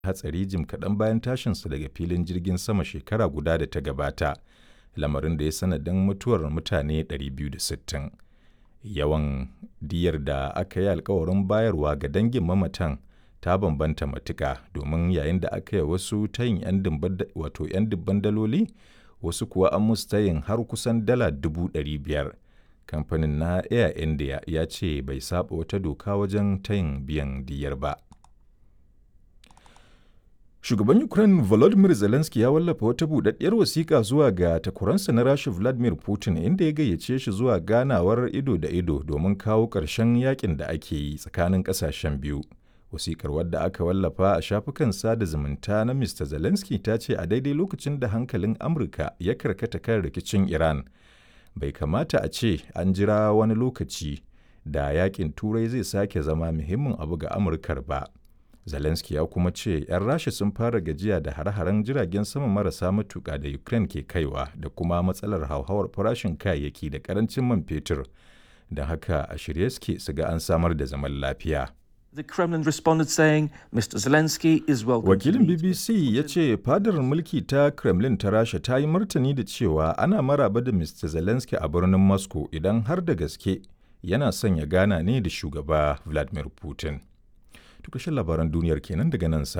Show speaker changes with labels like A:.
A: hatsari jim kaɗan bayan tashinsa daga filin jirgin sama shekara guda da ta gabata, lamarin da ya sanadin mutuwar mutane 260. Yawan diyyar da aka yi alkawarin bayarwa ga dangin mamatan ta bambanta matuƙa domin yayin da aka yi wasu tayin 'yan dubban daloli, wasu kuwa an musu tayin har kusan dala dubu ɗari biyar. Kamfanin na Air India ya ce bai saɓa wata doka wajen tayin biyan diyyar ba. Shugaban Ukraine Volodymyr Zelensky ya wallafa wata buɗaɗɗiyar wasiƙa zuwa ga takwaransa na Rasha Vladimir Putin inda ya gayyace shi zuwa ganawar ido da ido domin kawo ƙarshen yakin da ake yi tsakanin ƙasashen biyu. Wasiƙar wadda aka wallafa a shafukan sada zumunta na Mr. Zelensky ta ce a daidai lokacin da hankalin Amurka ya karkata kan rikicin Iran, bai kamata a ce an jira wani lokaci da yakin Turai zai sake zama muhimmin abu ga Amurkar ba. Zelensky ya kuma ce 'yan Rasha sun fara gajiya da hare-haren jiragen sama marasa matuƙa da Ukraine ke kaiwa da kuma matsalar hauhawar farashin kayayyaki da ƙarancin man fetur, don haka a shirye suke su ga an samar da zaman lafiya.
B: The Kremlin responded saying Mr. Zelensky is welcome.
A: Wakilin BBC ya ce fadar mulki ta Kremlin ta Rasha ta yi martani da cewa ana maraba da Mr. Zelensky a birnin Moscow idan har da gaske yana son ya gana ne da shugaba Vladimir Putin. Tukashin labaran duniyar kenan daga nan